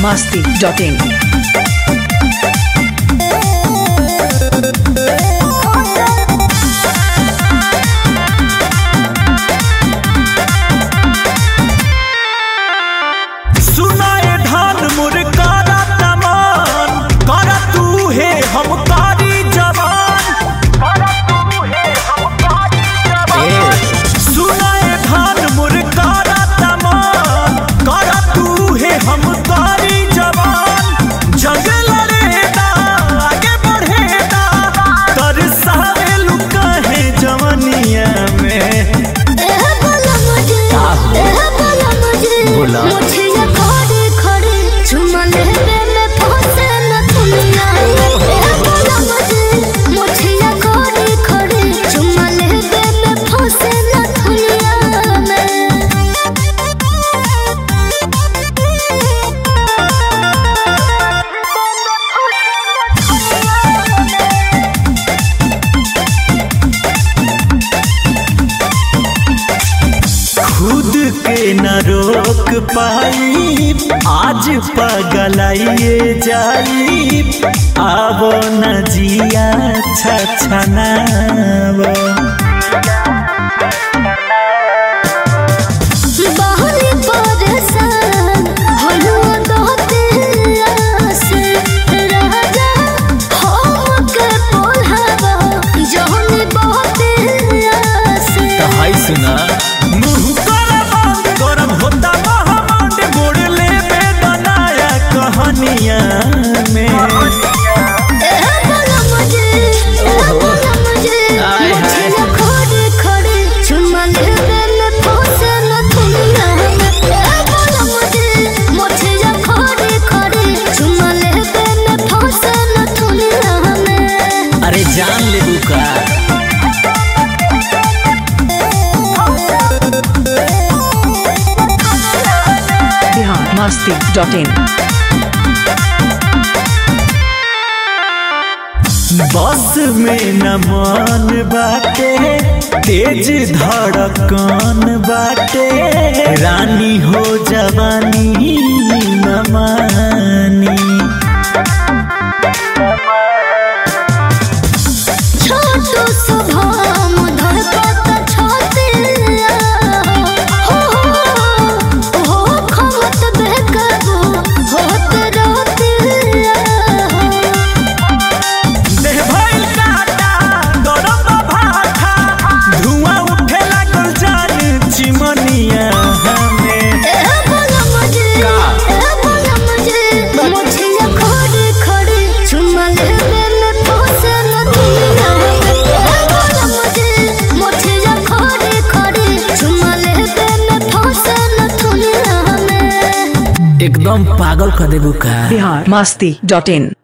masti.in. सुनाए धान मुरकारा तमान करा तू है हम कारी जवान सुनाए धान मुरकारा तमान करा तू है हम कारी जवान जंग लड़ेदा आगे बढ़ेदा तरसावे लुका है जवनिया में एह बोला मुझे एह बोला मुझे बोला। मुझे ये खड़े खड़े चुमा लेने में फंसे न दुनिया एह बोला मुझे मुझे ये खड़े खड़े चुमा लेने में फंसे न दुनिया में खुद के न रोक पाई आज पगलाइए जाई आवो न जिया छछनावो बाहरी परेशान हलो दोते आसे राजा हम के पोल्हावा जहनी बहुते आसे हाय सुना मुंह कर बंद गरम होता महामंड गोड़ ले बेदनाया कहानिया में एह बोला मुझे एह बोला मुझे हाय, मुझे हाय। ये खड़े खड़े चुमा लेवे में फंसे न दुनिया में एह बोला मुझे मुझे ये खड़े खड़े चुमा लेवे में फंसे न दुनिया में अरे जान ले बुका Bihar masti.in. बस में न मन बाटे तेज धड़कन बाटे रानी हो जवानी न मानी छोटो सुभाम धड़कत छाते हो हो खमत बेकबो होत रोते देह भइल काटा गरम भाठा धुआं उठे लागल जान चिमनिया हमें ए बोला मुझे का? ए बोला मुझे मुझे ये खड़े खड़े चुमा लेवे में फंसे न दुनिया ए बोला मुझे मुझे ये खड़े खड़े चुमा लेवे में फंसे न दुनिया में एकदम पागल कर देबू का Bihar masti.in.